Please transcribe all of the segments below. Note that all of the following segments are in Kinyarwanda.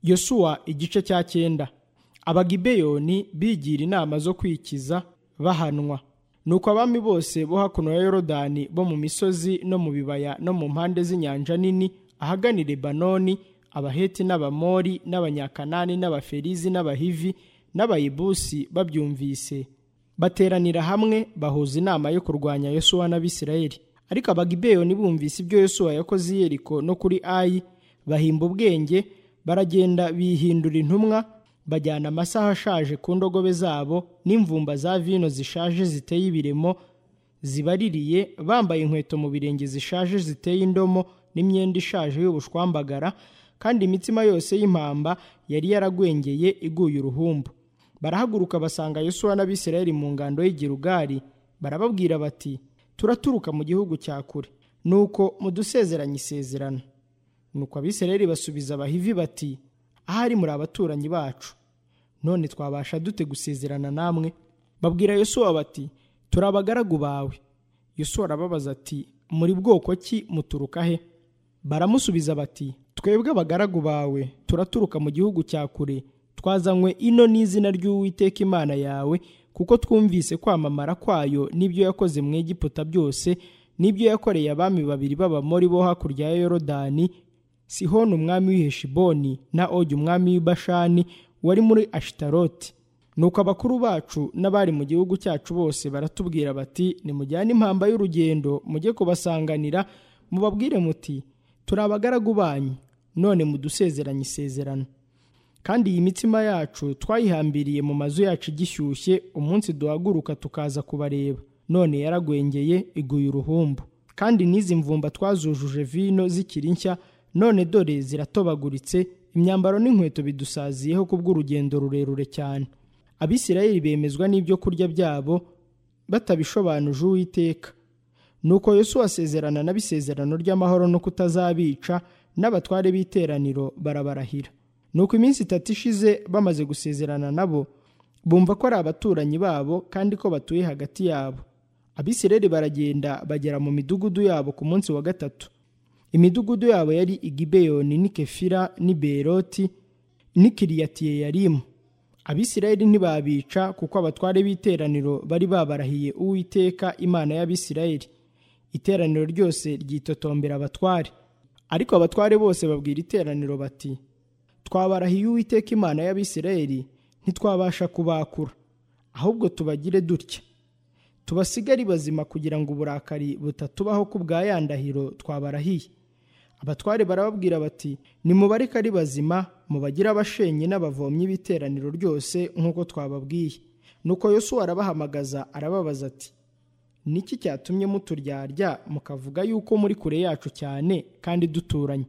yosuwa igice cya cyenda abagibeyoni bigira inama zo kwikiza bahanwa nuko abami bose bo hakuno ya yorodani bo mu misozi no mu bibaya no mu mpande z'inyanja nini ahagana i lebanoni abaheti n'abamori n'abanyakanani n'abaferizi n'abahivi n'abayibusi babyumvise bateranira hamwe bahuza inama yo kurwanya yosuwa n'abisirayeli ariko abagibeyoni bumvise ibyo yosuwa yakoze i yeriko no kuri ayi bahimba ubwenge baragenda bihindura intumwa bajyana amasaha ashaje ku ndogobe zabo n'imvumba za vino zishaje ziteye ibiremo zibaririye bambaye inkweto mu birenge zishaje ziteye indomo n'imyenda ishaje y'ubushwambagara kandi imitima yose y'impamba yari yaragwengeye iguye uruhumbu barahaguruka basanga yosuwa n'abisirayeli mu ngando y'igirugari barababwira bati turaturuka mu gihugu cya kure nuko mudusezeranye isezerano nuko abisirayeli basubiza abahivi bati ahari muri abaturanyi bacu none twabasha dute gusezerana namwe babwira yosuwa bati turi abagaragu bawe yosuwa arababaza ati muri bwoko ki muturuka he baramusubiza bati twebwe abagaragu bawe turaturuka mu gihugu cya kure twazanywe ino n'izina ry'uwiteka imana yawe kuko twumvise kwamamara kwayo n'ibyo yakoze mu egiputa byose n'ibyo yakoreye abami babiri b'abamori bo hakurya ya yorodani sihoni umwami w'i heshiboni na ogi umwami w'i bashani wari muri ashitaroti nuko abakuru bacu n'abari mu gihugu cyacu bose baratubwira bati nimujyane impamba y'urugendo mujye kubasanganira mubabwire muti turi abagaragu banyu none mudusezeranye isezerano kandi iyi mitima yacu twayihambiriye mu mazu yacu igishyushye umunsi duhaguruka tukaza kubareba none yaragwengeye iguye uruhumbu kandi n'izi mvumba twazujuje vino zikiri nshya none dore ziratobaguritse imyambaro n'inkweto bidusaziyeho kubw'urugendo rurerure cyane abisirayeli bemezwa n'ibyo kurya byabo batabishobanuje uwiteka nuko yosuwa asezerana n'abisezerano ry'amahoro no kutazabica n'abatware b'iteraniro barabarahira nuko iminsi itatu ishize bamaze gusezerana nabo bumva ko ari abaturanyi babo kandi ko batuye hagati yabo abisirayeli baragenda bagera mu midugudu yabo ku munsi wa gatatu imidugudu yabo yari igibeyoni n'i kefira n'i beroti n'i kiriyatiyeyarimu abisirayeli ntibabica kuko abatware b'iteraniro bari babarahiye uwiteka imana y'abisirayeli iteraniro ryose ryitotombera abatware ariko abatware bose babwira iteraniro bati twabarahiye uwiteka imana y'abisirayeli ntitwabasha kubakura ahubwo tubagire dutya tubasigare bazima kugira ngo uburakari butatubaho ku bwa ya ndahiro twabarahiye abatware barababwira bati nimubareke ari bazima mubagire abashenyi n'abavomyi b'iteraniro ryose nk'uko twababwiye nuko yosuwa arabahamagaza arababaza ati niki cyatumye muturyarya mukavuga yuko muri kure yacu cyane kandi duturanye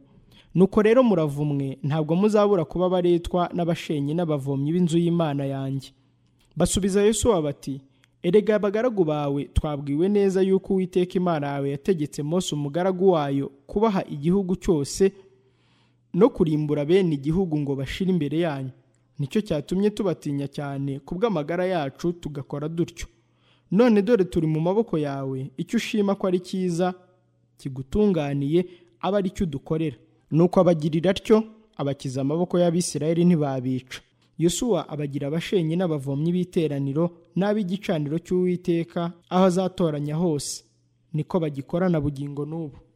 nuko rero muravumwe ntabwo muzabura kuba baretwa n'abashenyi n'abavomyi b'inzu y'imana yanjye basubiza yosuwa bati erega abagaragu bawe twabwiwe neza yuko uwiteka imana yawe yategetse Mose umugaragu wayo kubaha igihugu cyose no kurimbura bene igihugu ngo bashire imbere yanyu nicyo cyatumye tubatinya cyane ku bw'amagara yacu tugakora dutyo none dore turi mu maboko yawe icyo ushima ko ari cyiza kigutunganiye aba ari cyo udukorera nuko abagirira atyo abakiza amaboko y'abisirayeli ntibabica yosuwa abagira abashenyi n'abavomyi b'iteraniro n'ab'igicaniro cy'uwiteka aho azatoranya hose niko bagikora na bugingo n'ubu